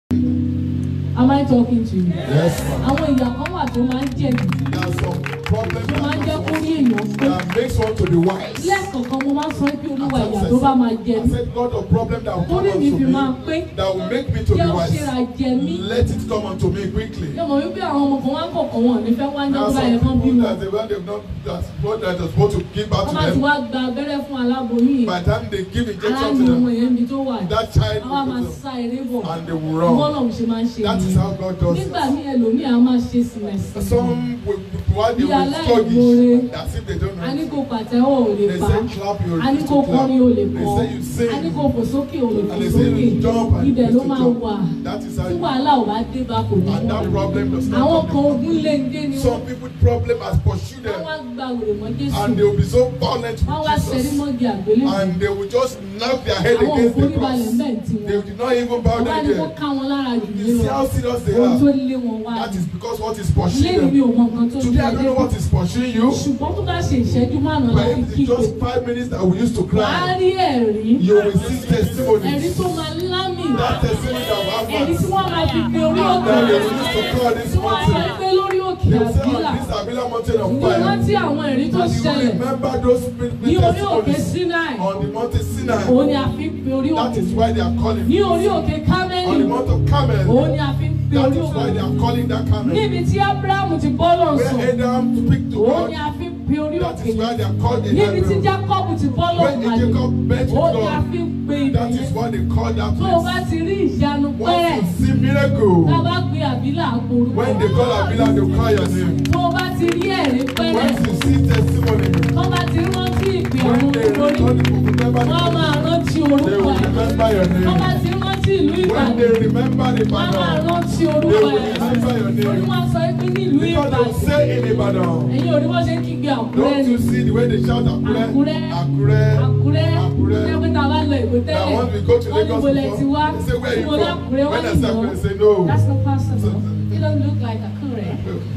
Am I talking to you? Yes, ma'am. Àwọn ìyà kan wà tó máa ń jẹ̀bi, There are some problems tó máa ń jẹ́ kó that, rí èèyàn pé. that makes one to be wise. Lẹ́ẹ̀kọ̀ọ̀kan mo máa ń sọ pé olúwa ìyà tó bá máa jẹ I mí. said, God, the problem that will come Torí mi unto fi me, máa pé that will make me to jẹ́ be ó wise, ṣera jẹ mí. let it come unto me quickly. Ṣé mo wípé àwọn ọmọ kan wá ń kọ̀ọ̀kan wọn ò ní fẹ́ wá ń There are jẹ́ báyẹn some kan bí people wọn. that they, when they've not, that's what that are supposed to give back Wọ́n to bá ti them, wá gba abẹ́rẹ́ fún aláboyún yìí. by the time they give injection to Aláàánú ọmọ them, yẹn níbi tó wà. that child Àwa máa will go sá eré bọ̀. and they will run. Bọ́lọ̀ ṣe máa ń ṣe That is nìyẹn. how God does Nígbà it. míì ẹlòmíì á máa ṣe sìmẹ̀sì. Some will, while they Bí will aláìmoore. sluggish, as if they don't A ní know. kò pàtẹ́wọ́ ò lè They pa. say clap, you A ní refuse kò to clap. kọrin ò lè They kọ́. say you sing. A ní kò fò sókè ò lè fò And they say sókè. you jump and Ibẹ̀ you ló refuse to máa jump. wà. That is how Tí you wàhálà ò bá dé bá kò ní And that mọ̀. problem does Àwọn not kan come. ogún lé ń dé ni Some wọ́n. people problem has pursued Wọ́n them wá gba wèrè mọ́ Jésù. and they will be so violent Wọ́n wá with ṣẹ́rí Jesus mọ́gi àgbélébùú. and they will just knock their head Àwọn against the òforíbalẹ̀ cross. mẹ́ǹtì They wọn. did not even bow Wọ́n wá down ní kó there. ká wọn lára jù You nínú see how serious they ohun tó are. lé wọn wá. That is because what is Lẹ́yìn mi pursuing ò them. mọ nǹkan tó Today I lé don't know what is pursuing you, Ṣùgbọ́n tó bá ṣe ìṣẹ́jú márùn-ún but láti if it's kígbe. just five minutes that we used to Wà á cry, rí ẹ̀rí. you will see Ẹ̀rí testimonies. tó máa lámì. That testimony that will have Ẹ̀rí tí us. wọ́n máa fi pe orí òkè. That they will use to call this Tí wọ́n á sọ mountain. pé lórí òkè They will say àbílà. on this Avila mountain of Mo fire. rántí àwọn ẹ̀rí tó And you will ṣẹlẹ̀ remember those ní orí òkè testimonies Sinai. on the mountain Sinai. Òun ni a fi ń pe orí That òkè. is why they are calling. Ní orí òkè On the Kámẹ́lì. mount of Carmel. Òun ni a fi ń pe That orí is why they òkè. are calling that Carmel. Níbi tí Ábúráhámù ti bọ́ lọ sùn. Where Adam speak to Òun ni God. a fi ń pe orí That òkè. is why they are called the Níbi tí Hebrew. Jákọ́bù ti bọ́ lọ When màlè. Jacob met with Òun ni a God. fi ń pe ibẹ̀ That is yẹn. why they call that Tó o bá place. ti rí ìyanu pẹ́rẹ́. Once you see miracle, Tá a bá pe àbílà àpòrú. when they call Avila, they will call your name. Tó o bá ti rí ẹ̀rí pẹ́rẹ́. Once you see testimony, Tó o bá ti rántí ìpè when àwọn they olórí. return the book, remember Wọ́n á the máa rántí they orúkọ will ẹ̀. remember your Tó o bá name. ti rántí ìlú When Ìbàdàn. they remember the Wọ́n á máa Ibadan, rántí they orúkọ will ẹ̀. remember your Orí name. wọn sọ pé nílùú Because they will Ìbàdàn. say in Ibadan. Ẹ̀yin ò rí wọ́n ṣe ń kígbe Àkúrẹ́ Don't ni. you see the way they shout Akure? Akure. Akure. Àkúrẹ́. Àkúrẹ́. Ṣé pé tá a bá lọ Èkó Now tẹ́lẹ̀? once we go to Wọ́n ní Lagos mo lẹ ti wá. before, they say where Tí you mo ní from? Àkúrẹ́, wọ́n When I ní say no. Akure, they say no. That's not possible. So- You don't look like Àkúrẹ́.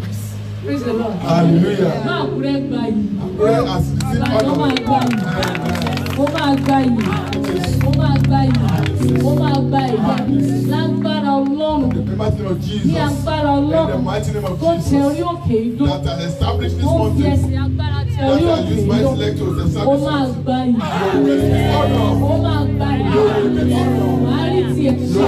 Praise the Lord. Hallelujah. Má Àkúrẹ́ gba yìí. Akure has received Ìbàdàn máa gba honor. yìí. Ó máa gba yìí. Ó máa gba yìí. Ó máa gba yìí. Lágbára Ọlọ́run. In the mighty name of Ní Jesus. agbára In the Ọlọ́run. mighty name of Tó tẹ orí Jesus. òkè ìdó. That has established this Ó fi mountain. ẹsẹ̀ agbára tẹ That orí has òkè used my ìdó. intellect to Ó establish máa something. gba yìí. You will receive honor. Ó máa gba yìí. Wàá rí tiẹ̀ ṣe.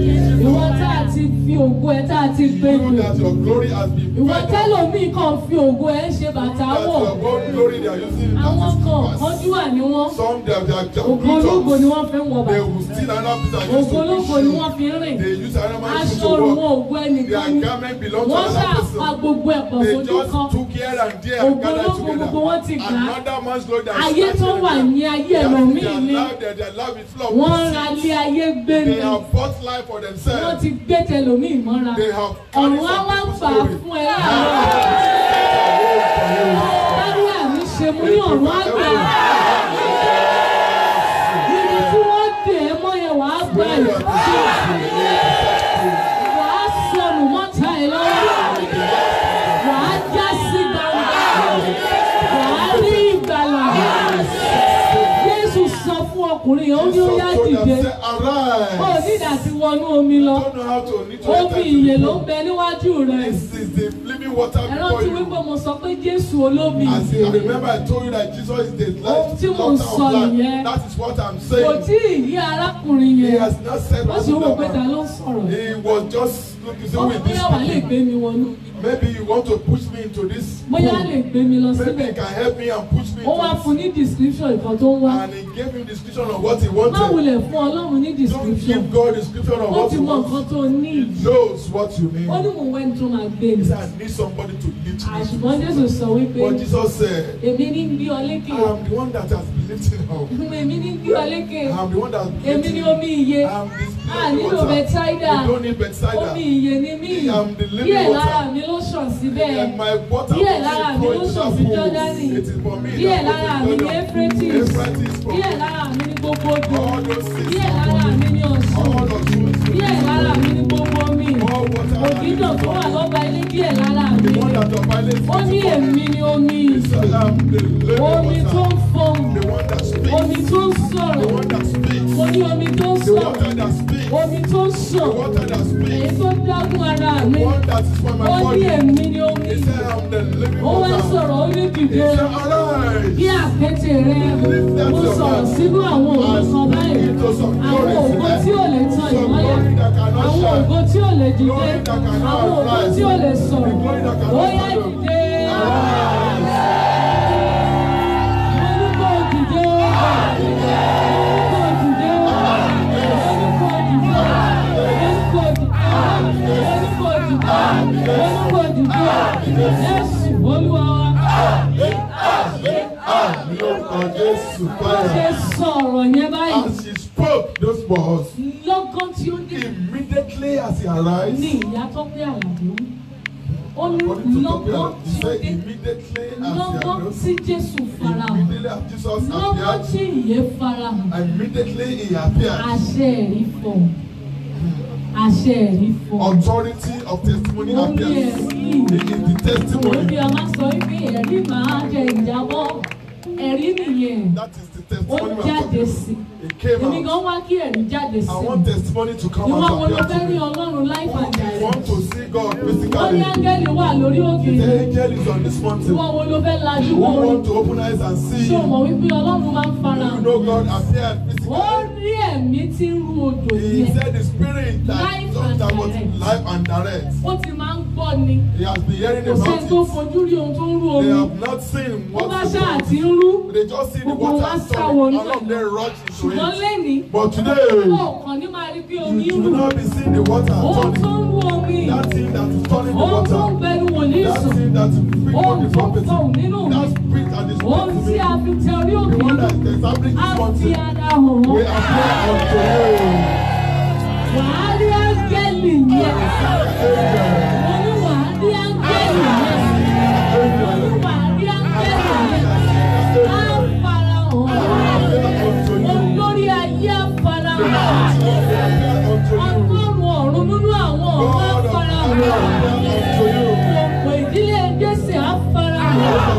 Ìwọ tá a ti fi ògo ẹ̀ tá a ti gbé You gbé. that your glory has been Ìwọ better. tẹ́lòmíì kan fi ògo ẹ̀ ṣe bàtà That wọ̀. your own glory they are using Àwọn that is kan pass. kánjú wà ní wọ́n. Some they are, they are, they are Ògo ológo ni good wọ́n fi ń wọ They bàtà. will steal another piece and use Ògo to ológo push ni you. wọ́n fi ń rìn. They use another man's shoe Aṣọ to òun walk. ògo ẹnìkan Their ni. garment belongs to Wọ́n another ṣàpá person. gbogbo ẹ̀pọ̀ They fojú just kan. took here and there and Ògo gathered ológo together. gbogbo wọn ti gbà á. Another man's glory that is Ayé tó standing wà there. ní ayé Their- ẹlòmíì their ni. life- their- their life is full of Wọ́n deceit. ra ilé ayé gbé ni. They have bought life for Wọ́n themselves. ti gbé tẹlòmíì mọ́ra. They have carried Ọ̀run á some wá people's gbà glory. fún ẹ láàárọ̀. Báyọ̀ àmì ṣe mú ní ọ̀run á gbà. Ibi tí wọ́n dè é mọ́ yẹn wàá gbà yìí. Wàá sọnù mọ́ta ẹ̀ lọ́wọ́. Wàá já sí gbangba. Wàá rí ìgbàlà. Jésù sọ fún ọkùnrin yẹn, ó ní ó yá Jesus told them, dìde. say, Ó Arise. ní ìdàtí wọnú omi lọ. don't know how to need to Omi enter ìyè into ló the ń bẹ níwájú rẹ̀. This is the living water Ẹ before rántí you. wípé mo sọ pé Jésù olómi As I ìyè. remember, I told you that Jesus is the Ohun tí life, mò ń water sọ of life. nìyẹn. That is what I'm Kò saying. tí ì yí arákùnrin He yẹn. has not said Ó sì ń wò pé ta what ló ń sọ̀rọ̀. He was just looking so with this. Bóyá wà lè gbé mi wọnú. Maybe you want to push me into this. Bóyá pool. lè gbé mi lọ Maybe síbẹ̀. you can help me and push me Ó wá into fún ní description nǹkan tó ń wá. this. And he gave him description of what he Má wanted. wulẹ̀ fún Ọlọ́run ní Don't description. give God description of Ó what ti he mọ wants. nǹkan tó ní. He knows what you need. Ó ní mò ń wẹ́ni tó máa gbé He mi. said, I need somebody to lead me. Àṣùgbọ́n Jésù sọ wípé But Jesus said, èmi ní gbé ọ lékè. I am the one that has been lifting up. Èmi ní gbé ọ lékè. I am the one that has been Èmi ní lifting omi ìyè. I am this A living nílò water. Bethsaida. You don't need Bethsaida. Omi ìyè ni mí. I am the living Díẹ̀ water. lára mi ló ṣàn síbẹ̀. And my water Díẹ̀ will lára mi flow ló into ṣàn that sí pool. Jọ́dánì. It is for me Díẹ̀ that lára mi flows ní into Euphrates. Jordan. Euphrates from Díẹ̀ lára mi ní gbogbo odò. all those things. Díẹ̀ lára mi ní Ọ̀ṣun. All of you. Díẹ̀ lára mi ní gbogbo omi. All water. Ògìdò tó wà lọ́ba ilé díẹ̀ lára mi. The one that your violence Ó ní èmi ni omi. is I am the living Omi tó ń water. fọhùn. The one that speaks. Omi tó ń The sọ̀rọ̀. one that speaks. mo ní omi tó ń The sàn water that speaks. omi tó ń The sàn water that èyí speaks. tó dágún ara mi One that is for ó my ní body. èmi ni omi He said, I'm the living ó wá water. sọ̀rọ̀ ó ní He dìde said, arise. bí àkété rẹ mo sọ̀rọ̀ sínú àwọn ògo kan báyìí àwọn ògo tí ò lè tan ìmọ́lẹ̀ àwọn ògo tí ò lè dìde àwọn ògo tí ò lè sọ̀rọ̀ ó yá dìde mo ní kó o dìde mo ní kó o dìde mo ní kó o dìde mo ní kó o dìde mo ní kó o dìde mo ní kó o dìde Jésù Olúwa wa. Ní orúkọ Jésù bó ṣe Christ. sọ̀rọ̀ yẹn báyìí As she spoke those words, lọ́gán tí ó dé immediately as he ní arise, ìyá tọ́pẹ́ àlàbí ó ní according to lọ́gán Tokyo, he tí ó said dé immediately as he lọ́gán arose, tí Jésù farahàn immediately as Jesus lọ́gán tí appeared, ìyè farahàn immediately he appeared. àṣẹ ẹ̀rí fọ̀ àṣẹ ẹ̀rí fọ̀ Authority of testimony Ó ní appears. ẹ̀rí. It is the òun testimony. ni a máa sọ wípé ẹ̀rí máa jẹ ìjábọ̀ ẹ̀rí nìyẹn That is the ó testimony we are jáde talking sí It came èmi out. gan wá kí ẹ̀rí jáde sí I want testimony to come ìwọ out wo of ló here fẹ́ rí today. Ọlọ́run life and I want direct to see God wọ́n ní physically. áńgẹ́lì wà lórí òkè The yìí. angel is on this mountain. Ìwọ wo ló fẹ́ lajú You wọ́n rí? want to open eyes and see. Ṣé o mọ̀ wípé Ọlọ́run máa ń fara You hàn? know God appeared Ó physically. rí ẹ̀mí tí ń ru odò He yẹn. said the spirit that, Life and that was direct. life and direct. Ó ti máa ń gbọ́ ni. He has been hearing Kò sẹ́ni about tó it. fojú rí ohun tó ń rú They omi. have not seen Ó bá what ṣáà ti ń rú. They just see the Gbogbo wa water sá storm. wọnú All of them rush into Ṣùgbọ́n it. lẹ́ni, But today, ó kàn ní máa rí pé omi you ń do rú. not be seeing the water Ohun tó turning. ń rú omi. That thing that is turning the Ohun tó ń water. gbẹnu wòlíì That sùn. thing that is speaking Ohun on the tó ń property. fọhùn nínú mi. That spirit that is Ohun speaking to tí me. a fi tẹ orí The òkè one yìí. that is establishing Á this fi mountain. ara hàn We wọ́n. appear unto you. Wàá rí áńgẹ́lì yẹn. Amen. Mo ní wàá rí áńgẹ́lì yẹn. Mo ní wàá rí áńgẹ́lì yẹn. Á farahàn. Unto you. Olórí ayé á farahàn. We appear unto you. Ọgọ́rùn-ún ọ̀run nínú àwọn ọ̀run á God of farahàn. heaven, appear unto you. Òpò ìdílé Jésè á farahàn.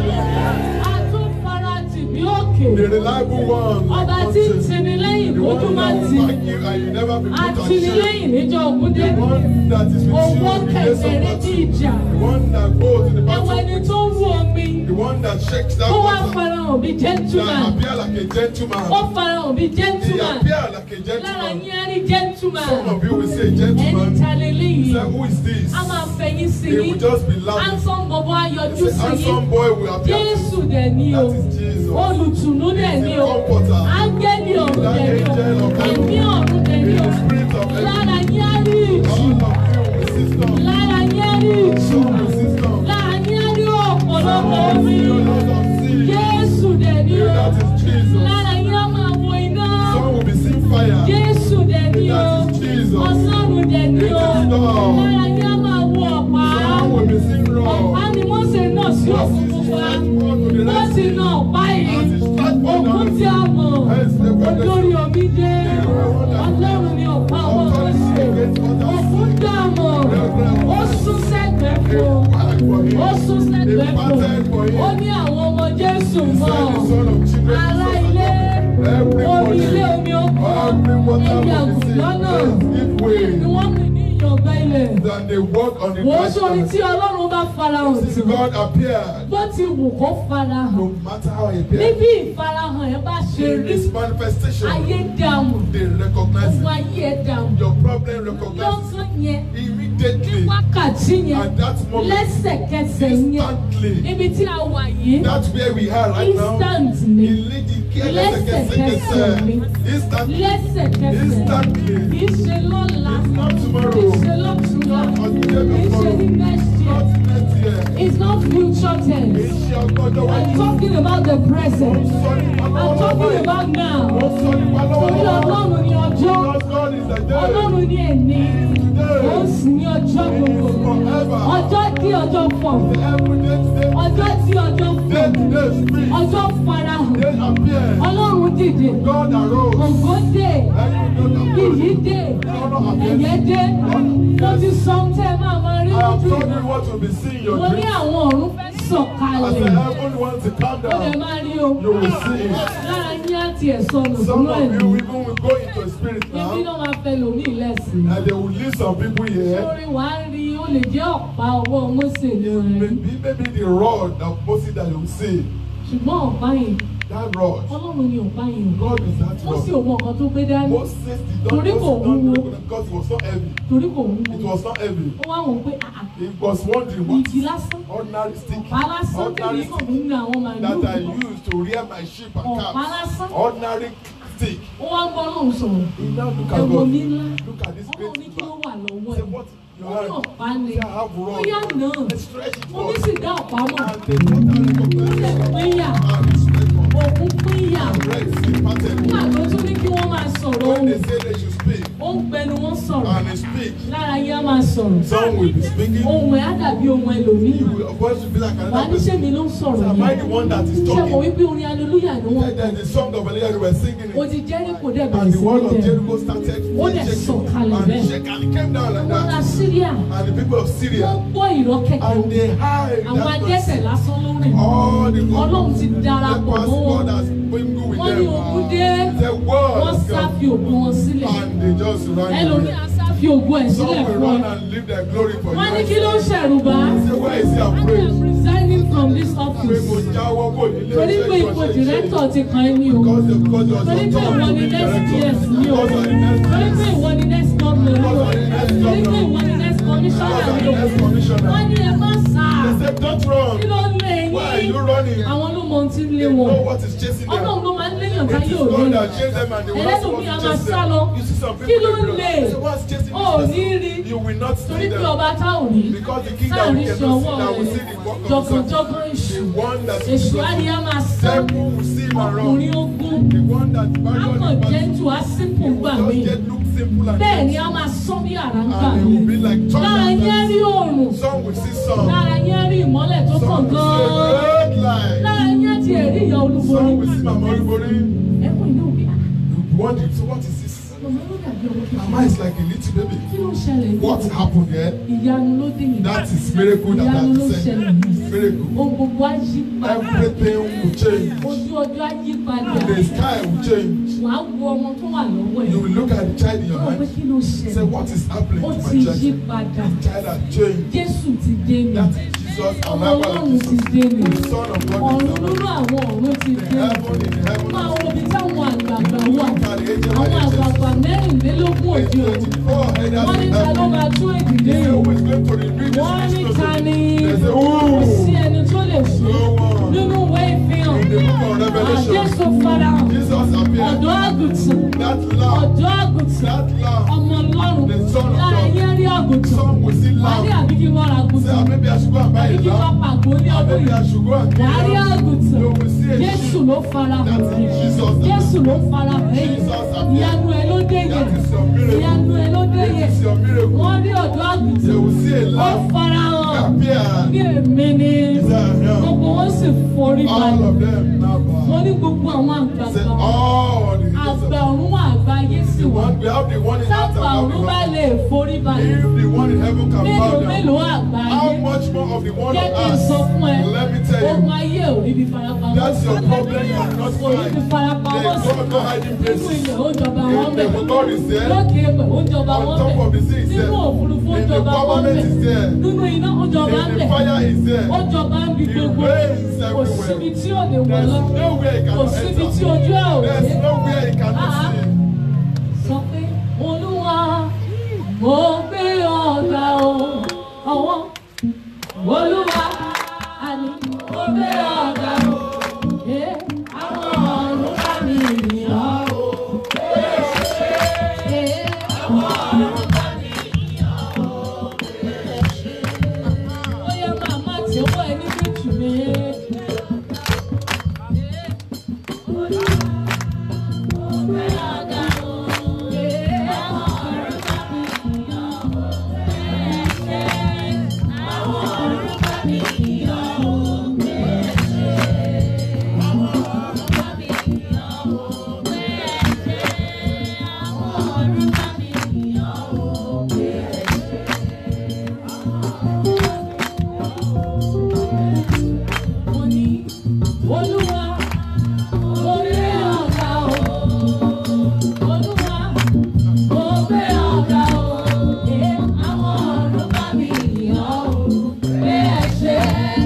Á tún fara tì bí òkè. The reliable one. like Ọba tí ń Moses. tini lẹ́yìn The kójú one má that tì. will back you and you never be put on shame. Àtìlẹ́yìn níjọ́ ògúndé. The one that is with you Owó in the days of kẹ̀kẹ́rẹ́ bí battle. ìjà. The one that goes to the Ẹ̀wọ̀n ẹni battle. tó ń rú omi. The one that shakes that Ó wá water. farahàn bí That gentleman. appear like a Ó gentleman. farahàn bí He gentleman. appear like a Lára gentleman. yín á rí gentleman. Some of you will say Ẹni gentleman. ta leléyìí. Say who is this? A máa fẹ̀yìn sí He yín. will just be laughing. Handsome bọ̀bọ̀ ayọ̀jú Say sí yín. handsome boy will appear. Jésù dẹ̀ ní o. That is Jesus. Olùtùnú dẹ̀ ní o. Comforter. Áńgẹ́lì ọ̀run That dẹ̀ ní o. angel of heaven. Ẹ̀mí ọ̀run dẹ̀ ní In o. the spirit of heaven. Lára yín á rí ìjì. All of you will system. Lára yín á rí ìjì. Some will system. Lára yín á rí ọ̀pọ̀lọpọ̀ Some will omi. see a lot of sea. Jésù dẹ̀ ní o. That is Jesus. Lára yín á máa wo iná. Some will be seeing fire. Jésù dẹ̀ ní o. That is Jesus. Ọlọ́run dẹ̀ ní o. It is God. Lára yín á máa wo ọ̀pá. Some will be seeing Ọ̀pá raw. ni Mósè náà sí As òkun he pupa. stretched forth to the Wọ́n Red ti Sea. na ọ̀pá yìí. As he stretched forth Òkun down tí the a sea. mọ̀. Hence the wonder. Olórí omi dé. Ọlọ́run ni ọ̀pá wọn kan ṣe. Òkun dààmú. Ó sún sẹ́gbẹ̀ẹ́ fún. Ó sún sẹ́gbẹ̀ẹ́ fún. Ó ní àwọn ọmọ Jésù He mọ̀. said the son of children. Ará ilé. Omi ilé omi oko. Every water Ẹyẹ will be àgùntàn náà. saved. Give Ni way. wọ́n pè ní ìyàngbá ilẹ̀. That they walk on the Wò ó dry sórí tí sand. Ọlọ́run bá farahàn Since sí. God appeared, Bó ti wù kó farahàn. no matter how he appeared, Níbi ìfarahàn ẹ̀ bá ṣe in rí. this manifestation, Ayé dààmú. they recognize Gbogbo it. ayé ẹ̀ dààmú. Your problem recognizes Lọ́sàn yẹn. it immediately. Wákàtí yẹn. At that moment, Lẹ́sẹ̀kẹsẹ̀ yẹn. instantly. Níbi tí a wà yìí. That's where we are right now. Instant ni. Ìlédì kí Lẹ́sẹ̀kẹsẹ̀ ni. ẹlẹ́sẹ̀kẹsẹ̀. Instantly. Lẹ́sẹ̀kẹsẹ̀. Instantly. Kì í ṣe lọ́la. It's not Kì í tomorrow. ṣe lọ́túnla. Not the day Kì í ṣe before. ní next year. Not next year. It's not future tense. Iṣẹ́ ọgbọ́dọ̀ I'm wájú. talking about the present. Sọ nípa I'm lọ́wọ́lọ́wọ́ talking báyìí. about now. Ó sọ nípa Torí lọ́wọ́lọ́wọ́. Ọlọ́run ni ọjọ́. Because God is the day. Ọlọ́run ni ẹ̀ní. Ó Today. sì ní ọjọ́ gbogbo. Forever. Ọjọ́ tí ọjọ́ fọ̀. Every day today. Ọjọ́ tí ọjọ́ fọ̀. Day to day speak. Ọjọ́ farahàn. Day appear. Ọlọ́run dìde. God arose. Ògo dé. Every day Iyì appear. dé. Honor appear. Ẹ̀yẹ dé. Mo ti sọ ohun tẹ́ ẹ máa máa rí I have lójú told ìgbà. you what will be seen in your Mo ní dreams. àwọn ọ̀run fẹ́ sọ̀kalẹ̀. As the balẹ̀ heaven wants to calm ó lè down, má rí o you will see it. lára yín á tiẹ̀ sọnù Some sínú of ẹ̀mí you even will go into a spirit ibi now, náà máa fẹ́ lòmíì lẹ́sìn and they will leave some people here. lórí wàá rí ó lè jẹ́ ọ̀pá ọwọ́ Mósè ní It may orin be maybe the rod of Moses that you will see. ṣùgbọ́n ọ̀pá yìí That rod. Ọlọ́run ni ọ̀pá yìí o God is that ó sì rod. ò mọ nǹkan tó gbé dání Moses did not, Torí Moses kò did not wúwo. do it because it was not heavy. torí kò wú It was not heavy. ó wá wọn pé àà He was wondering what igi lásán ordinary stick, ọ̀pá lásán tèmi ordinary kàn stick mí ní àwọn màálù that I use to rear my sheep and ọ̀pá calves. lásán Ordinary stick. ó wá ń gbọ́ lóhùn sọ̀rọ̀ He now look at ẹ̀wọ̀n God. mi ńlá Look at this Ọlọ́run ní great kí ló man. wà lọ́wọ́ Say ẹ̀ what your ó ní hand. ọ̀pá ni Say I have ó rod. yá náà Let's stretch it mo ní forth. sì dá ọ̀pá mọ̀ And they put out recognition. pínyà And it's record. òkú pínyà And red sea parted. nígbà tó tún ní kí wọ́n máa sọ̀rọ̀ When ohùn they say they should speak, ó ń gbẹnu wọn sọ̀rọ̀ and they speak, lára yín á máa sọ̀rọ̀ some will be speaking. ohùn ẹ̀ á dàbí ohùn ẹlòmíì You will voice will be like wà á another ní person. sẹ́mi ló ń sọ̀rọ̀ Am I the yẹn one that is ṣé mo talking? wípé orin aleluya ni wọ́n Then there's the song of Elijah they were singing ó it. ti Jẹ́ríkò dẹ̀ And bẹ̀rẹ̀ the sí wall ní of bẹ̀rẹ̀ Jericho started Ó dẹ̀ shaking. sọ̀kalẹ̀ And bẹ́ẹ̀. it shake and it came down like àwọn ará that. Síríà And the people of wọ́n Syria, gbọ́ ìrọ́ kẹ̀kẹ́ and they hide àwọn that adẹ́ṣẹ̀ place. lásán ló rìn All the Ọlọ́run ti the darapọ̀ past mọ́ wọn God has been good with wọ́n ní them. ogun dé The world wọ́n has sá come. fi ògùn wọn sílẹ̀ And they just ran ẹlòmíì away. á sá fi ògùn ẹ̀ Some sílẹ̀ will fún run ẹ and leave their glory for wọ́n ní kí you. ló ń ṣẹ̀rù bá Say, why is he I afraid? am resigning from this Pé mo office jáwọ́ kò nílé torí pé ipò director ti kàn ẹ́ ní o Because the God was torí pé ìwọ ni next PS ní o Because of the next torí pé ìwọ ni next governor ní o Because of the next torí pé governor. ìwọ ni next commissioner Because of ní the o next commissioner. wọ́n ní ẹ má sá They said, don't run. kí ló ń lé Why are yín you running? àwọn ló mọ ohun tí ń lé They wọn know what is chasing them. ọlọ́run ló máa ń léyàn It táyé is òde God that chased them and they will not ẹlẹ́dùn want mi to a máa chase sá lọ them. You see some kí people ló they ń run. lé Say, what's chasing ò this ní person? rí You will not torí see pé them. ọba tá ò ní Because the king that we sáàrin cannot ṣọwọ́ see, that will rẹ̀ see the work of the jọ̀gànjọ̀gàn sun. èṣù The one that èṣù á ní a máa sá Devil will see him and ọkùnrin run. ogun The one that á battle kàn the jẹ́ battle. tù á sínkù gbà Just mí get look simple and bẹ́ẹ̀ ni easy. a máa sán bí àrá ń gbà And it mí will be like lára yẹn thunder. rí oòrùn Some will see some. lára yẹn rí ìmọ́lẹ̀ tó kàn Some will gan-an see a great light. lára yẹn ti ẹ̀rí ìyá olúborí Some will see Mama Olubori. ẹkùn inú bí Wondering, so what is this? ọmọ ló dàbí ọmọ Mama kékeré is like a little baby. kí ló ń ṣẹlẹ̀ yìí? What happened there? ìyanu ló dé yìí That is miracle that ìyanu ló has said. ṣẹlẹ̀ yìí Miracle. ohun gbogbo á yí padà Everything will change. ojú ọjọ́ á yí padà The sky will change. wàá wo ọmọ tó wà lọ́wọ́ ẹ̀ You will look at the child in your wọ́n pé hand. kí ló Say, ṣẹlẹ̀ what is happening ó to ti my yí child? padà The child has changed. Jésù ti dé mi That is Jesus, ọmọ arrival Ọlọ́run of ti Jesus. dé mi The Son of God ọ̀run is nínú arrived. àwọn ọ̀run ti The dé mi heaven in the heaven máa of wo ibi táwọn àgbààgbà wà Look at the angel àwọn manager. àgbààgbà mẹ́rìnlélógún òde òní Twenty-four headers wọ́n ní in ta ló heaven. máa tún èdìdé They yìí always going to reveal this wọ́n ní mystery. ta ni They say, kò sí ooh, ẹni tó lè ṣe no one. nínú ìwé ìfihàn In the book of Revelation, Jésù farahàn Jesus appeared. ọ̀dọ́ àgùntàn That lamb, ọ̀dọ́ àgùntàn that lamb, ọmọ ọlọ́run The Son of lára God. yẹn rí àgùntàn some will see wà ní lamb. àbí kí wọ́n ra Say, àgùntàn ah, maybe I should go and buy àbí a kí wọ́n lamb. pàgọ́ ní Ah, ọdún maybe I yìí should go and wà á rí kill a lamb. àgùntàn You will see a Jésù sheep. ló farahàn That is Jesus. Jésù ló farahàn yìí Jesus appeared. ìyanu ẹ ló dé yẹn That is your miracle. ìyanu ẹ ló dé yẹn This is your miracle. wọ́n rí ọ̀dọ́ They àgùntàn will see a ó lamb farahàn appear. ní èmi ni Yeah. gbogbo wọn sì forí All balẹ̀ of them now bow. wọ́n ní gbogbo àwọn Say, àgbààgbà all the àgbà ọ̀run wà àgbáyé sì The wà one, we have the one in heaven. sábà ọ̀run bá lè forí balẹ̀ If the one in heaven can mélòó bow down, mélòó àgbáyé how much more of the one jẹ́ on kí n sọ earth? fún ẹ Let me tell ogun you, ayé ò rí bí farapamọ́ that's your problem. You are not kò rí bí fine. farapamọ́ sí There's God no hiding nínú places. ilẹ̀ ó jọba wọn In bẹ̀ the God is there. lókè ẹgbẹ̀ ó jọba On wọn top bẹ̀ of the sea is there. nínú òfurufú ó In the jọba wọn firmament bẹ̀ is there. nínú iná ó jọba ń In the bẹ̀ fire is there. ó jọba ń bi He gbogbo reigns kò síbi everywhere. tí ò lè wọ̀ There's lọ nowhere he kò cannot síbi tí enter. ojú ẹ̀ ò dé There's nowhere he Ah. cannot see. sọ pé olúwa mo gbé ọ̀gá o ọwọ́ olúwa àní mo gbé ọ̀gá o ẹ àwọn ọ̀run bá mi rìn ọ́ o ẹ àwọn ọ̀run bá mi rìn ọ́ o ó yẹ màmá tí ó wọ ẹni méjì méjì.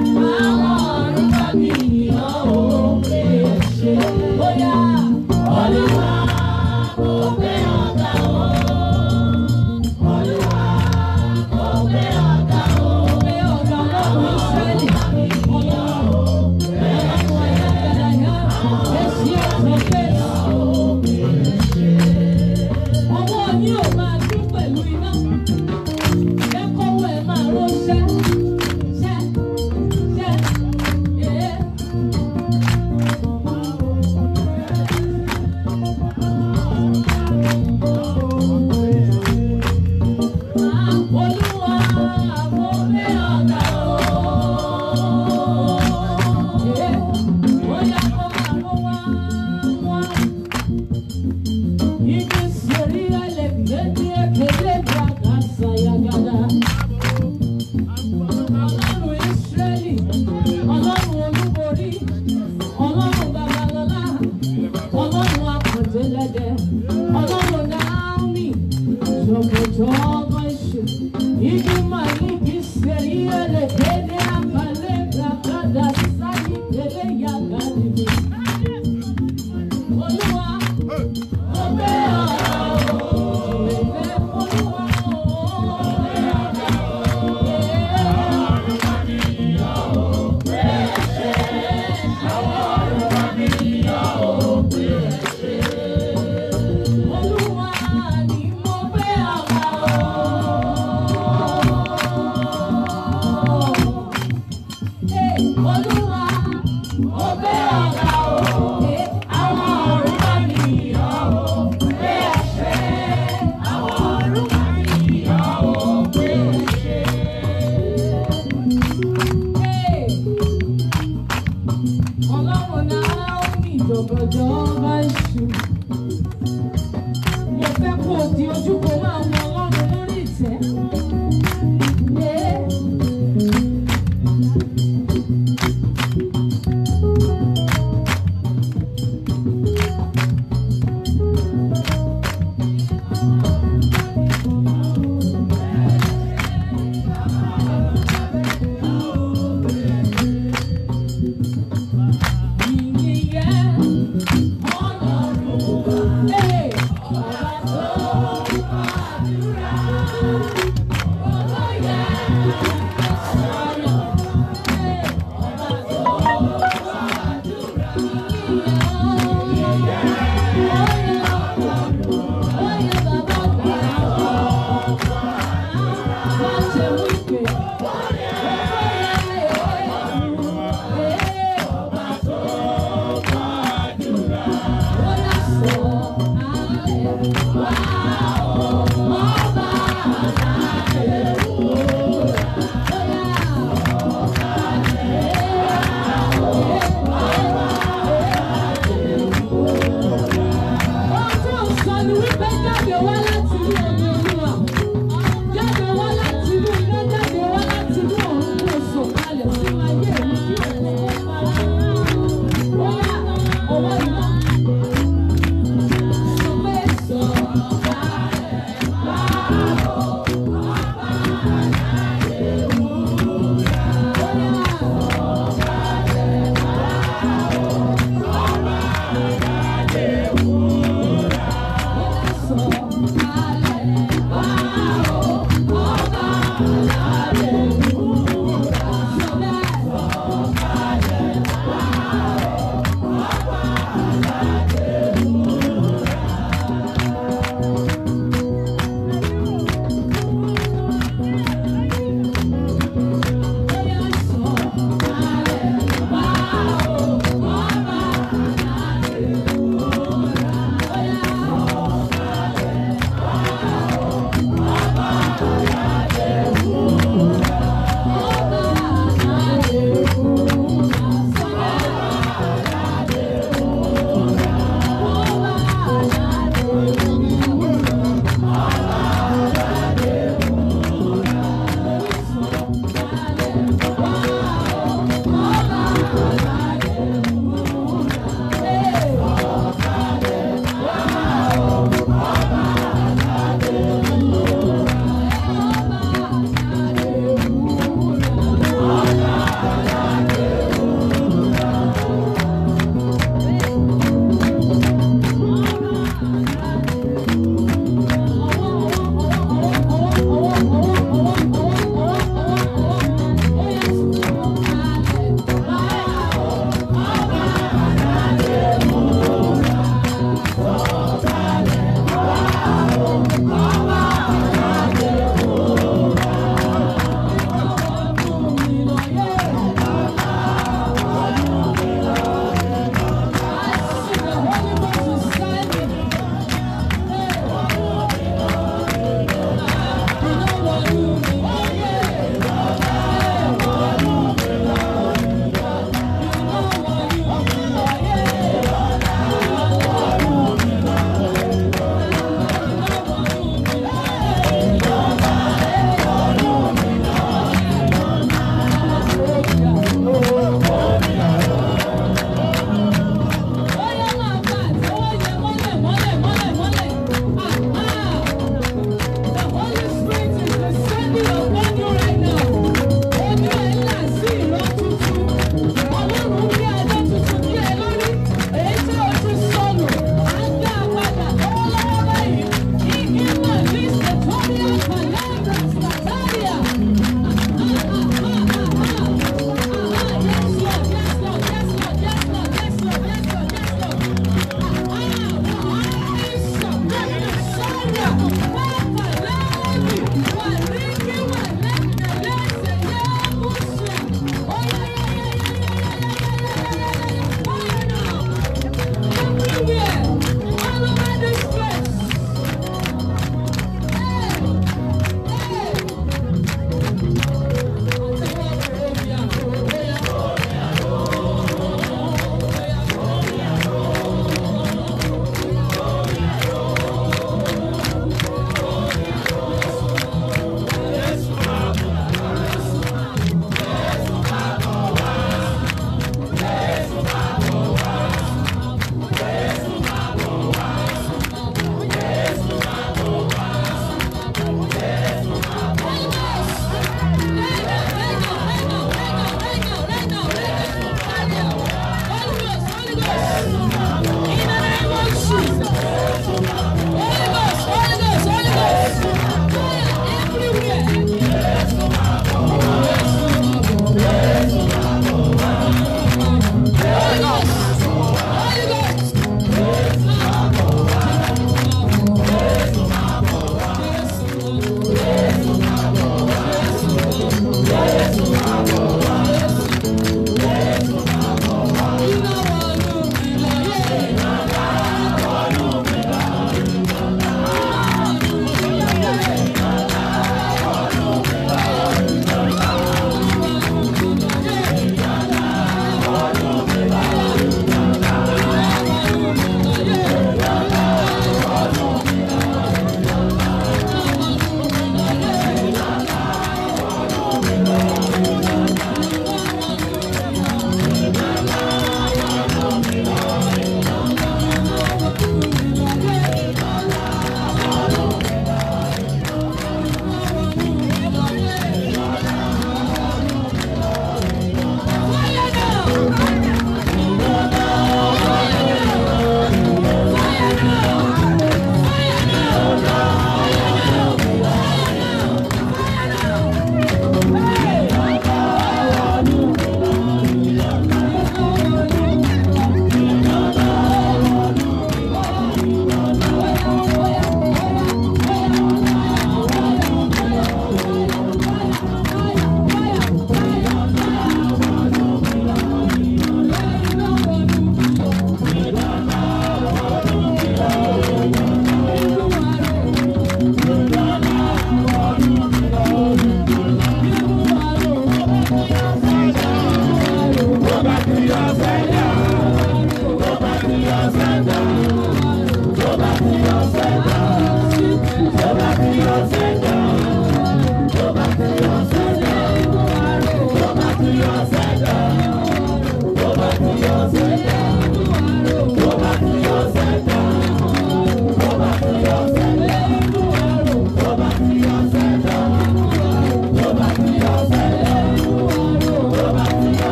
Ọwọ́ yín ò máa dún pẹ̀lú iná. Jẹ́ kọ́wọ́ ẹ máa rọ́ṣẹ́. Ṣẹ́ ṣẹ́ ee. Olúwa mo fẹ́ ọ̀gá o. Ee, ó yá kó máa rọ́ wá wá. Igi sori alebiyedi ekele bragasa yagada. Ọlọ́run Ísírẹ́lì, Ọlọ́run olúborí, Ọlọ́run babalọ́lá, Ọlọ́run akọ̀délẹ́dẹ́, Ọlọ́run Naomi, jọ̀gọ̀jọ̀gọ̀ iṣu. Igi màlíkì sori alebiyedi akalẹ̀ bragada sáyé kele yagadi. Olúwa. Olúwa, mo fẹ́ ọ̀gá o, àwọn ọ̀run bá mi yọ̀ o. Ọlọ́run náà ó ní ìjọ̀gọ̀jọ̀ bá ṣù. Mo fẹ́ kó o di ojú kó máa wọ Ọlọ́run lórí ìtẹ́. Ee. Ìyìn yẹn, Ọlọ́run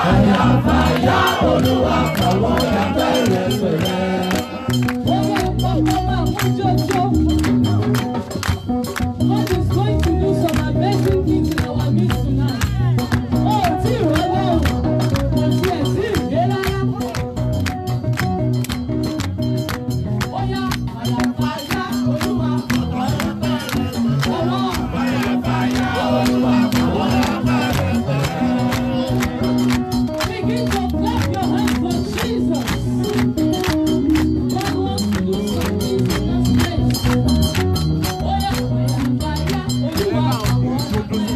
God is going to do some amazing things in our midst tonight. Oh, tí ìrọ̀lẹ́ o, kò tiẹ̀ sí ìgbé rárá. Ó yá, àyàfà yá olúwa. Ọwọ́. Begin to clap your hands for Jesus. God wants to do some things in this place. Ó yá, àyàfà yá olúwa.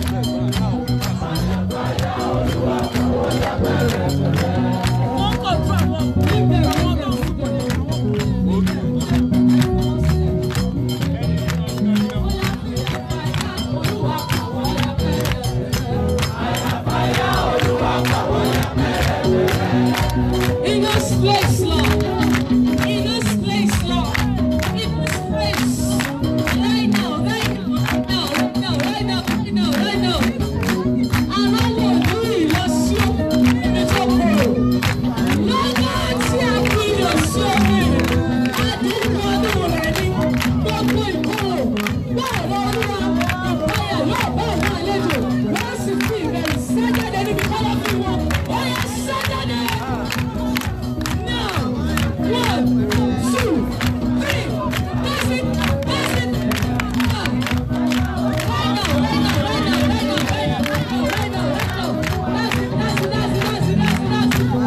In this place, Lord. In this place, Lord. In this place. Right now, right now, right now, right now, right now, right now, right now. Aráwọ̀ ìlú ìlọsí ibi tó kúrò. Lọ́jọ́ tí a fi ìlọsí omi, àdúgbò ọdún rẹ̀ ní gbogbo ìkorò. Bẹ́ẹ̀ lọ olúwa, ìpayà yóò bá àwọn àlejò. Wọ́n sì fi ìrẹ̀lẹ̀ sájáde níbi kọ́lọ́fín wọn. Ó yẹ sájáde. Now, one, two, three. That's it. That's it. Ah. Right now, right now, right now, right now, right now, right now, right now, right now. That's it. That's it. That's it. That's it. That's it. That's it.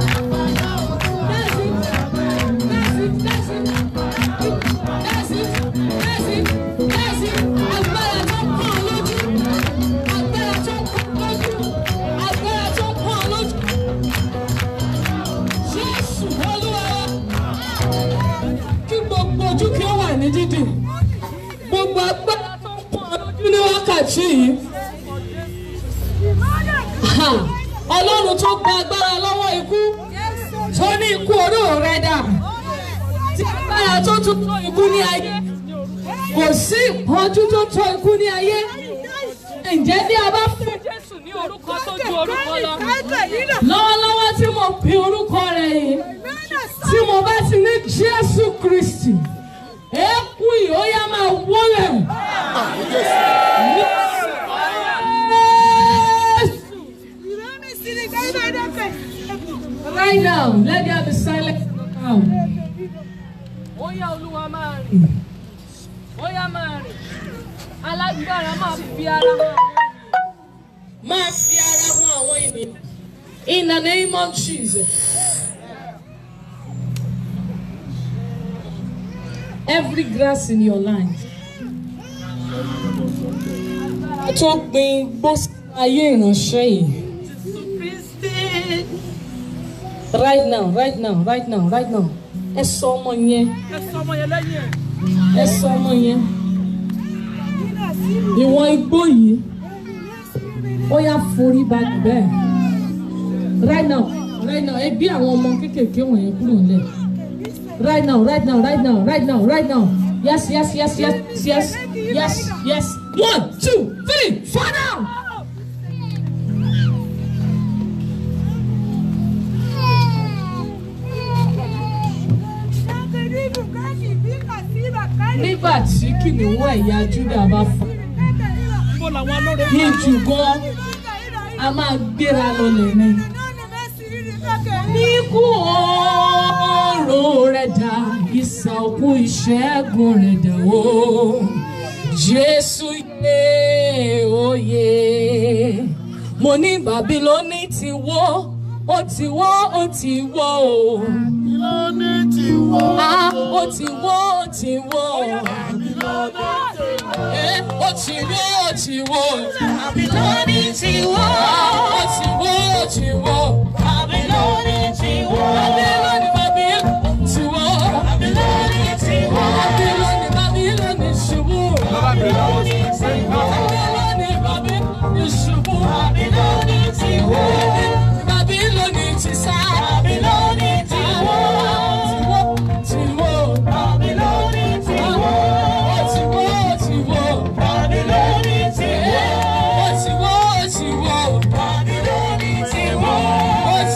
That's it. That's it. That's it. That's it. That's it. Agbára tó pọ̀ lójú. Agbára tó pọ̀ lójú. Agbára tó pọ̀ lójú. Jésù Olúwa wa. Kí gbogbo ojú kí ó wà ní dídì. Gbogbo agbára tó ń pọ̀ lójú ní wákàtí yìí. Ha! Ọlọ́run tó gba agbára lọ́wọ́ ikú tó ní ikú oró rẹ̀ dà. Tí agbára tó tún tó ikú ní ayé. Kò sí ìpọ́njú tó tó ikú ní ayé. Ǹjẹ́ bí a bá fún Jésù ní orúkọ tó ju orúkọ lọ? Lọ́wọ́lọ́wọ́ tí mo pe orúkọ rẹ̀ yìí tí mo bá ti ní Jésù Kristi eku yìí ó yá máa wọlé. Right now, let there be silence now. Ó yá olúwa máa rìn. Ó yá máa rìn. Alágbára máa fi ara hàn. Máa fi ara hàn àwọn ènìyàn. In the name of Jesus. Every grass in your life. Tó gbin gbó sí ayé ìránṣẹ́ yìí. Right now, right now, right now, right now. Ẹ sọ ọmọ yẹn. Ẹ sọ ọmọ yẹn lẹ́yìn ẹ̀. Ẹ sọ ọmọ yẹn. Ìwọ̀n igbó yìí. Ó yá forí balẹ̀ bẹ́ẹ̀. Right now, right now, ẹ bí àwọn ọmọ kéékèèké wọ̀nyẹn kúrò nílẹ̀. Right now, right now, right now, right now, right now. Yes, yes, yes, yes, yes, yes, yes. One, two, three, four now. Nígbà tí kìnìún ẹ̀yà Júdà bá fà, Bó làwọn alóore ní jùgọ́, a máa gbéra lọlẹ̀ ni. Níkú ọ̀rọ̀ rẹ̀ dà, ìsà òkú ìṣẹ́gun rẹ̀ dà o. Jésù yé oyè. Mo ní Bàbílónì ti wó, ó ti wó, ó ti wó o. Ah, ó ti wó, ó ti wó. Eh, ó ti wó, ó ti wó. Bàbílónì ti wó. Ó ti wó, ó ti wó. Bàbílónì ti wó. Bàbílónì, Bàbílónì ti wó. Bàbílónì ti wó. Bàbílónì, Bàbílónì ṣubú. Bàbílónì ti wó. Bàbílónì, Bàbílónì ṣubú. Bàbílónì ti wó. Bàbílónì ti sá. Bàbílónì ti wó. Ti wó. Bàbílónì ti wó. Ó ti wó, ó ti wó. Bàbílónì ti wó. Ó ti wó, ó ti wó. Bàbílónì ti wó. Ó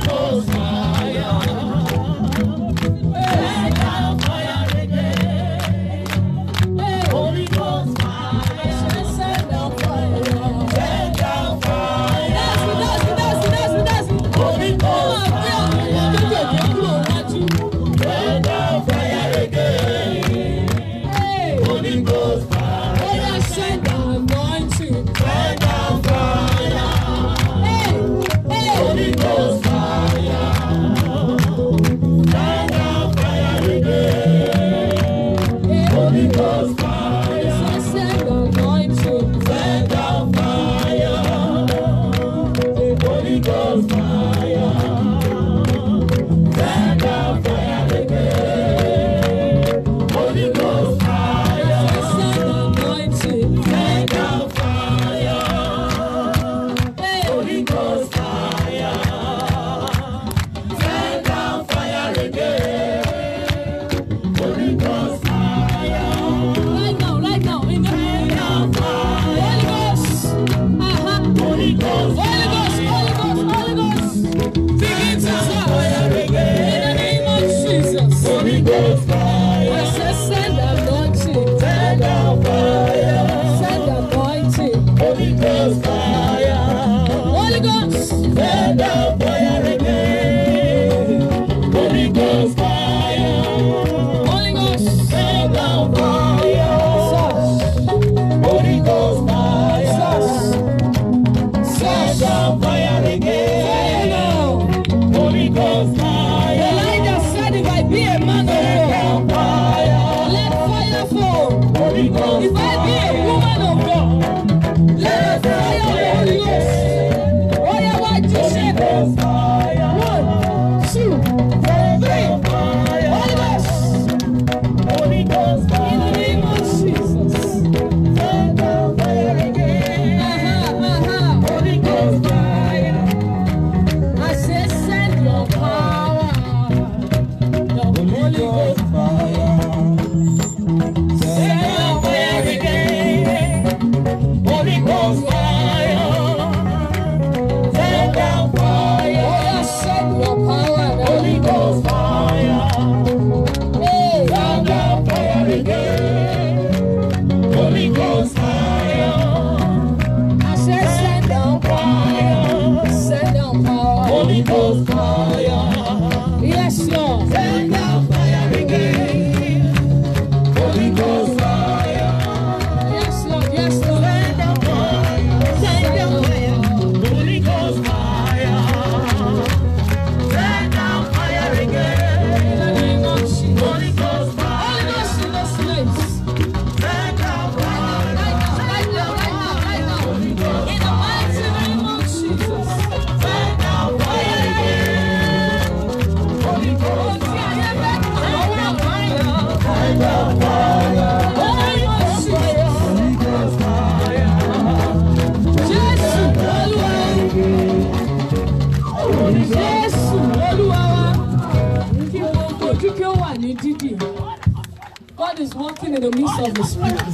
God is working in the midst of His people.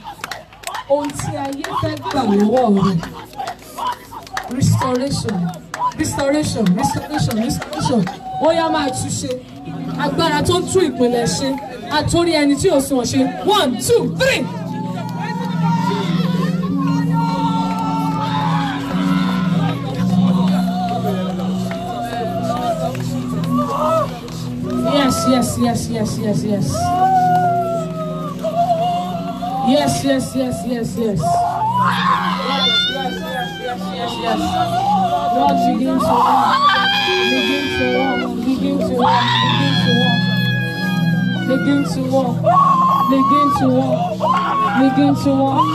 Ohun tí ayé fẹ́ gbà lọ́wọ́ rẹ̀. Restoration, restoration, restoration, restoration. Ó yá máa tún ṣe. Agbára tó ń tún ìpìlẹ̀ ṣe. Àtórí ẹni tí ò sùn ṣe. One, two, three. Yes, yes, yes, yes, yes, yes. Yes, yes, yes, yes, yes. Yes, yes, yes, yes, yes, yes. Lord, begin to walk. Begin to walk. Begin to walk. Begin to walk. Begin to walk. Begin to walk.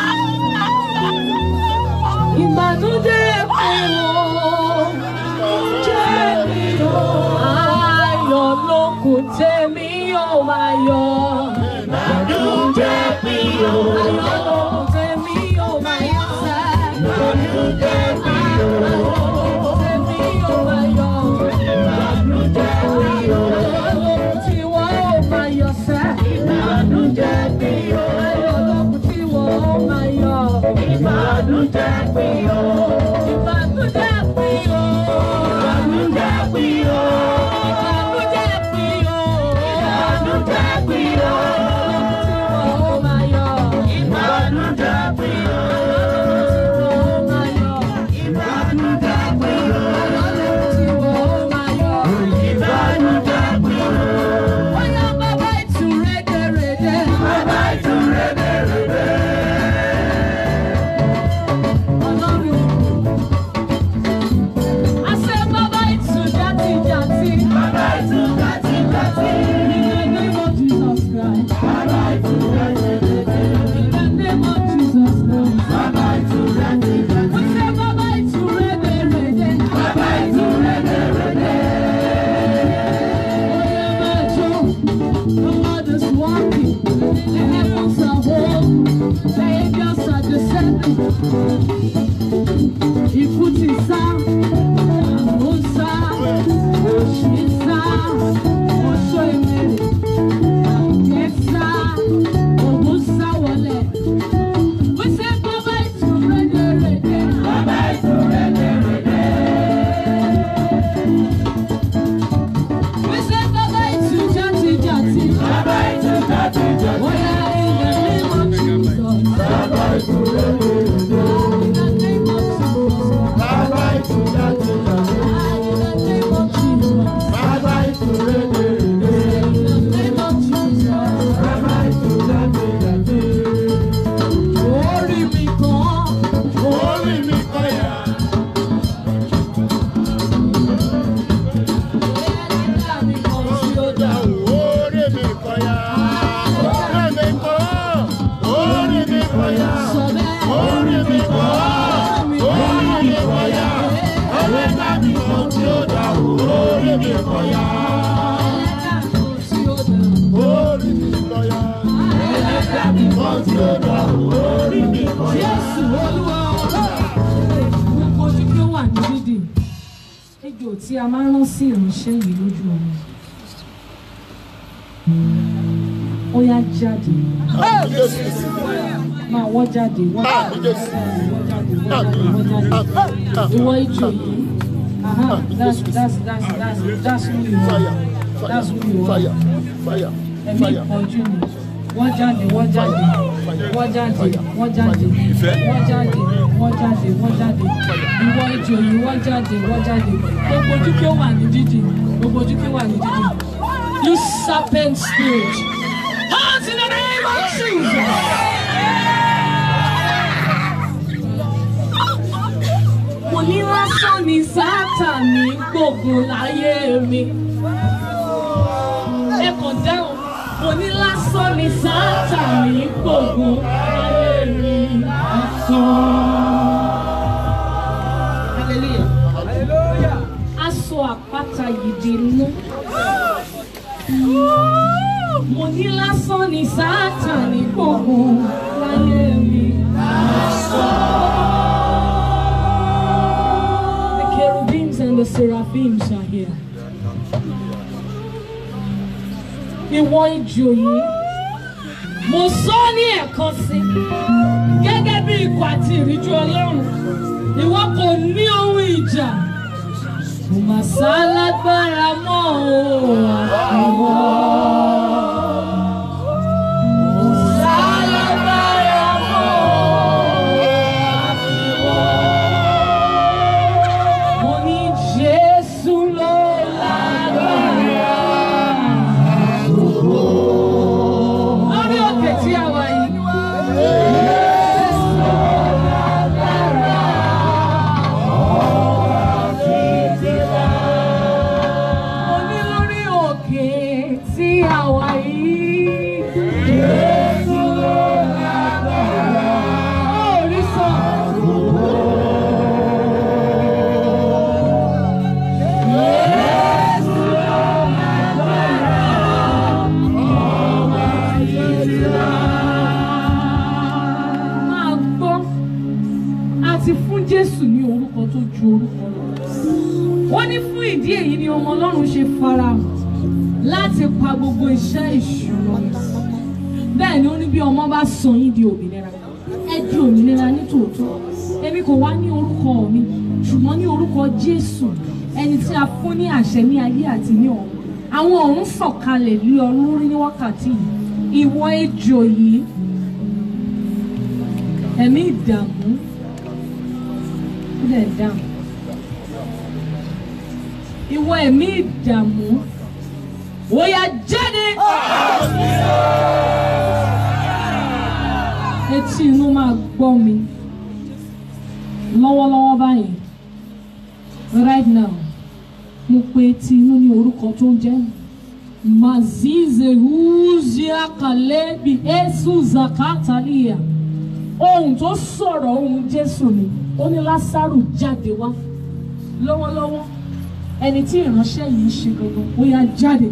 Ìbànújẹ́ ẹ̀wọ̀n jẹ́ mi o. Ayọ̀ ló kù tèmi yóò máa yọ̀. Ìbànújẹ́ mi o. Ayọ̀ ló kù tèmi yóò máa yọ̀ sẹ́. Ìbànújẹ́ mi o. Ayọ̀ ló kù tèmi yóò máa yọ̀. Ìbànújẹ́ mi o. Ayọ̀ ló kù tí wọ́n ó máa yọ̀ sẹ́. Ìbànújẹ́ mi o. Ayọ̀ ló kù tí wọ́n ó máa yọ̀. Ìbànújẹ́ mi o. Ìbànújẹ́ mi o. Ìbànújẹ́ mi kọ̀yà. ẹlẹ́dàá tó tí ó dà. Orí mi kọ̀yà. Wọ́n ti ó dà orí mi kọ̀yà. Jésù Olúwa gbogbo ojú kí ó wà ní dídì ejò tí a máa ń rán sí ìránṣẹ́ yìí lójú ọ̀run ó yá jáde Àmì Jésù. máa wọ́ jáde wọ́ jáde Àmì Jésù. wọ́ jáde wọ́ jáde wọ́ jáde ìwọ ejò yìí aha that's that's that's that's that's who you Fire. are that's who you Fire. are Fire. ẹ̀mí Fire. ìpọ́njú ni wọ́n jáde wọ́n jáde wọ́n jáde wọ́n jáde wọ́n jáde wọ́n jáde wọ́n jáde ìwọ ejò yìí wọ́n jáde wọ́n jáde gbogbo ojú kí ó wà ní dídì gbogbo ojú kí ó wà ní dídì you serpent spirit out in the name of Jesus. mo ní lásán ni sátani gbógun láyé mi ẹ kàn dáhùn mo ní lásán ni sátani gbógun láyé mi lásán. hallelujah. aṣọ àpáta yìí di inú. mo ní lásán ni sátani gbógun láyé mi The cherubims and the seraphims are here. Ìwọ ìjò yìí, mo sọ ní ẹ̀kan sí, gẹ́gẹ́ bí ikọ̀ àti ìríjú Ọlọ́run, ìwọ kò ní ohun ìjà. Kò mà sá lágbára mọ́ o, àfiwọ́. Kò sá lágbára mọ́ o, àfiwọ́. Mo ní Jésù ló lágbára. Lórí òkè tí a wà yìí. Jésù ló lágbára. Mo ní lórí òkè tí a wà yìí. Jésù ló lágbára. Ó rí sọ. máa gbọ́ a ti fún Jésù ní orúkọ tó ju orúkọ lọ. wọ́n ní fún ìdí èyí ni ọmọ Ọlọ́run ṣe farahàn láti pa gbogbo iṣẹ́ ìṣúná. bẹ́ẹ̀ ni ó ní bí ọmọ bá sọ yín di òmìnira ẹ di òmìnira ní tòótọ́ èmi kò wá ní orúkọ mi ṣùgbọ́n ní orúkọ Jésù ẹni tí a fún ní àṣẹ ní ayé àti ní ọ̀run àwọn ọ̀run sọ̀kalẹ̀ lé ọ lórí ní wákàtí yìí ìwọ ejò yìí ẹ̀mí ìdààmú ó dẹ̀ dáhùn. Ìwọ ẹ̀mí ìdààmú ó yá jáde. Etí inú máa gbọ́ mi lọ́wọ́lọ́wọ́ báyìí right now mo pe etí inú ní orúkọ tó ń jẹ́ Mazize Uzia Kalebi Esu Zakatalia ohun tó sọ̀rọ̀ ohun Jésù ni ó ní Lásárù jáde wá lọ́wọ́lọ́wọ́ ẹni tí ìránṣẹ́ yìí ń ṣe gangan ó yá jáde.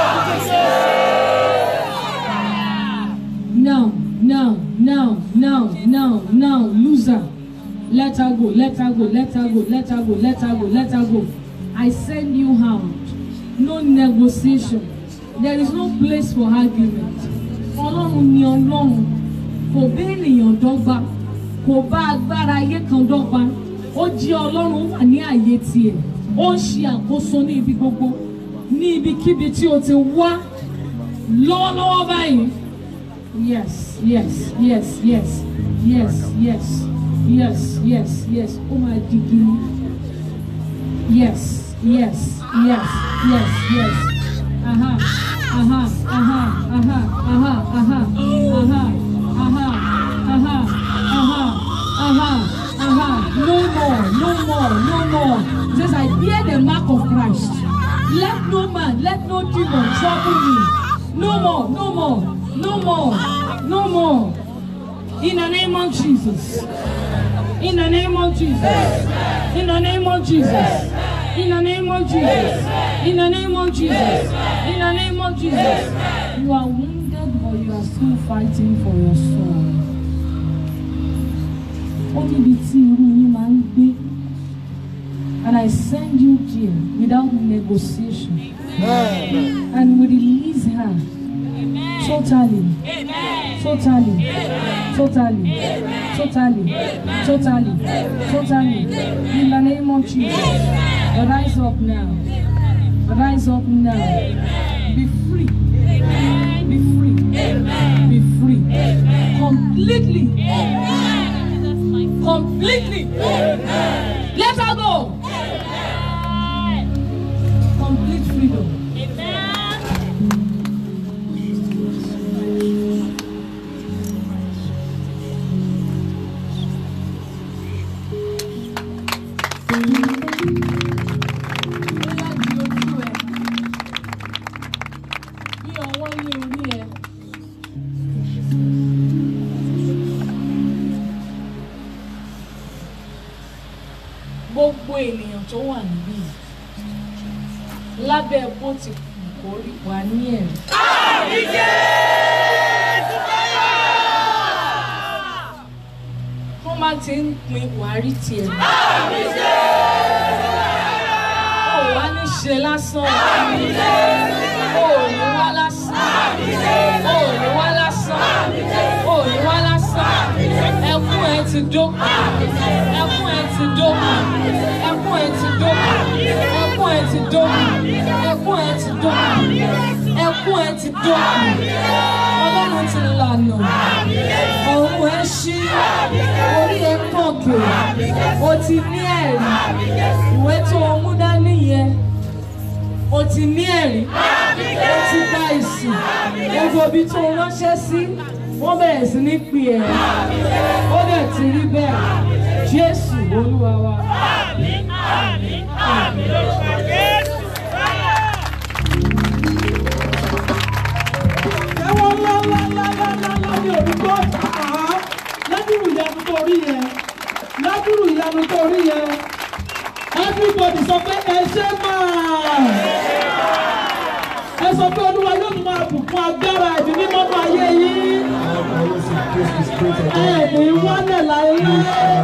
now now now now now now loser let her go let her go let her go let her go let her go let her go I send you out no negotiation there is no place for argument ọlọ́run ni ọlọ́run kò bá ènìyàn dọ́gba kò bá agbára ayé kan dọ́gba ó jẹ́ ọlọ́run ó wà ní àyè tiẹ̀ ó ń ṣe àkóso ní ibi gbogbo ní ibikíbi tí o ti wá lọ́wọ́lọ́wọ́ báyìí yes yes yes yes yes yes yes yes yes ó máa di gini yes yes yes yes yes aha aha aha aha aha aha aha aha aha aha aha aha no more no more no more It says I bear the mark of Christ let no man let no demon trouble me no more no more no more no more in the name of Jesus in the name of Jesus in the name of Jesus In the name of Jesus. In the name of Jesus. In the name of Jesus. You are wounded, but you are still fighting for your soul. Ó níbi tí irú yín máa ń gbé. And I send you here without negotiation. And we release her totally, totally, totally, totally, totally, totally. In the name of Jesus, rise up now. Rise up now. Be free. Be free. Be free. Completely. Completely. Let her go. Complete freedom. Bóyá di ojú ẹ. Bí ọwọ́ lé orí ẹ. Gbogbo ènìyàn tó wà níbí yìí, lábẹ́ bó ti kù kó rí wà ní ẹ̀rí. Wọ́n máa ti ń pin wàárí tiẹ̀. Ó wá ní ṣe lásán. Ó ní wá lásán. Ó ní wá lásán. Ó ní wá lásán. Ẹkún ẹ ti dópin. Ẹkún ẹ ti dópin. Ẹkún ẹ ti dópin. Ẹkún ẹ ti dópin. Ẹkún ẹ ti dópin. Ẹkún ẹ ti dópin. Ọlọ́run ti lànà. Ọ̀run ẹ ṣí. Orí ẹ kọ̀kẹ́. O ti ní ẹ̀rí. Ìwé tó o mú dání yẹn. O ti ní ẹ̀rí. O ti gba ìsìn. Gbogbo ibi tó o ránṣẹ́ sí. Wọ́n bẹ̀rẹ̀ sí ní pè ẹ́. Ó dẹ̀ ti rí bẹ́ẹ̀. Jésù Olúwa wa. ẹ̀wọ̀n ńlá ńlá ńlá ńlá ńlá ńlá ní òdúgbò àá ládùrú ìyanu tó rí yẹn ládùrú ìyanu tó rí yẹn everybody sọ pé ẹ ṣe máa ẹ sọ pé olúwa yóò tún máa bùkún agbára ẹ̀mí mímọ́ nú ayé yín ẹ ní wálẹ̀ láéláé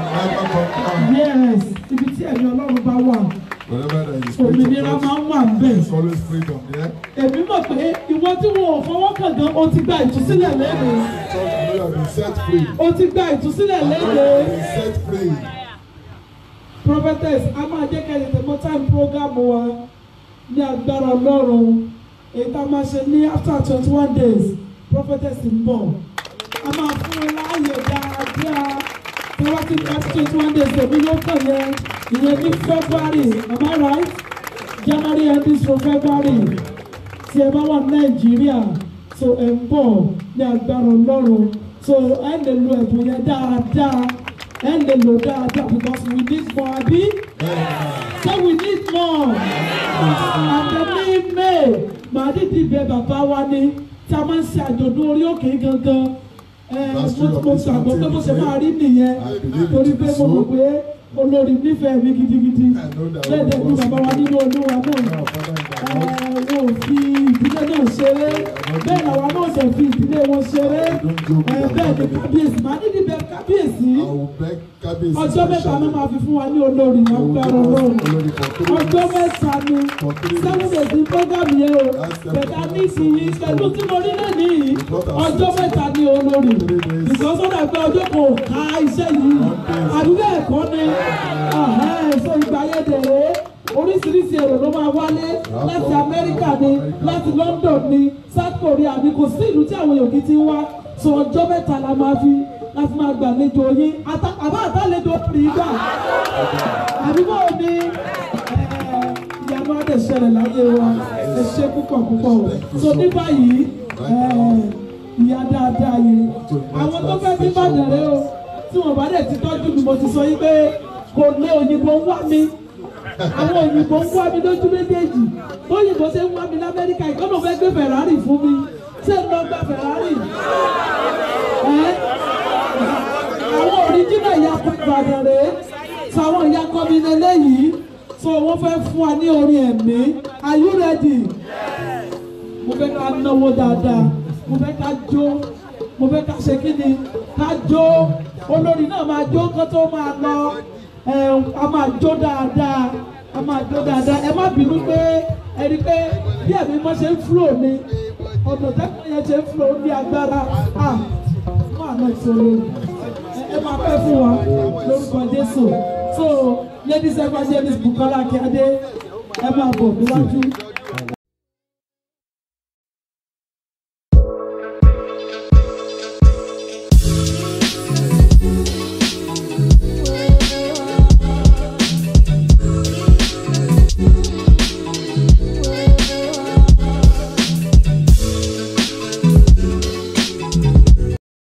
yes ibi tí ẹ̀mí ọlọ́run bá wà Wherever there is òmìnira máa ń wà ń bẹ̀. there is always freedom there. èmi mọ̀ pé ìwọ tí wọn ò fọwọ́ kàn gan o ti gba ìtúsílẹ̀ lẹ́nu Church, you know you have been set free. o ti gba ìtúsílẹ̀ You lẹ́nu. have been set free. prophetess a máa jẹ́ kẹ́lẹ́ tẹ̀mọ́ time program wa ní agbára ọlọ́run èyí tá a máa ṣe ní after twenty one days prophetess ń bọ̀ a máa fún un láàyè dáadáa tí wọ́n ti gba twenty one days èmi ló kàn yẹn ìyẹn ní february am I right january ending to february tí ẹ bá wà ní nàìjíríà so ẹ ń bọ̀ ní agbára ọlọ́run so ẹ lè lo ẹ̀bùn yẹn dáadáa ẹ lè lò dáadáa because we need more abi so we need more àtẹ̀mí may màá dídì bẹ bàbá wa ni tí a máa ń ṣe àjọ̀dún orí òkè gangan ẹ mo mo gbàgbọ́ pé mo ṣe máa rí nìyẹn torí pé mo mọ̀ pé olórí nífẹ̀ẹ́ mi gidigidi bẹ́ẹ̀ dẹ̀ ni bàbá wa nínú olúwa náà wọn ò fi ìdílé náà ṣeré bẹ́ẹ̀ làwa náà dẹ̀ fi ìdílé wọn ṣeré ẹ bẹ́ẹ̀ ni kábíyèsí màá nídìí bẹ kábíyèsí I will beg Kábíyèsí ọjọ́ mẹ́ta ló máa fi fún wa ní olórí agbára ọlọ́run ọjọ́ mẹ́ta ni seven days ní program yẹn o bẹ̀dá ní ìsinyìí pẹ̀lú tí mo rí lẹ́nu yìí ọjọ́ mẹ́ta ní olórí because ó dà pé ọjọ́ kan ò ká iṣẹ́ yìí àbí bẹ́ẹ̀ kọ́ ni ẹ̀sọ́ ìgbà yẹn dẹ̀rẹ́ oríṣiríṣi èrò ló máa wálé láti Amẹ́ríkà ni láti London ni South Korea ni kò sí ìlú tí àwọn èèyàn kì í ti wá so ọjọ́ mẹ́ta la máa fi láti máa gbàlejò yín Ata- àbá àtàlejò rí gbà àbí báwo ni ẹ, ìyanu adé ṣẹlẹ̀ láyé wa ẹ ṣe púpọ̀ púpọ̀ o so ní báyìí ẹ, ìyá dáadáa yìí àwọn tó fẹ́ bí bàdàn rẹ o tí wọn bá dẹ̀ ti tọ́jú mi mo ti sọ yín pé kò lé òyìnbó ń wá mi àwọn òyìnbó ń wá mi lójú méjèèjì òyìnbó ṣe ń wá mi lamẹ́ríkà ìkọ́nà fẹ́ gbé Ferrari fún mi ṣé ń lọ gba Ferrari ẹ́ àwọn òrìjínà ìyàkọ̀ Ìbàdàn rèé sàwọn ìyàkọ̀ mi lélẹ́yìí so wọ́n fẹ́ fún wa ní orin ẹ̀mí are you ready? mo fẹ́ ká náwó dáadáa mo fẹ́ ká jó mo fẹ́ ká ṣe kí ni ká jó olórí náà máa jó kó tó máa lọ ẹ a máa jó dáadáa a máa jó dáadáa ẹ má bínú pé ẹ rí i pé bí ẹ̀mí mọ́ ṣe ń flow ni ọ̀nà tẹ́kùn yẹn ṣe ń flow ní agbára ah fún àná ìṣòro ẹ ẹ máa pẹ́ fún wa lórúkọ Jésù so ladies evangelist Bukola Akíade ẹ máa bọ̀ níwájú.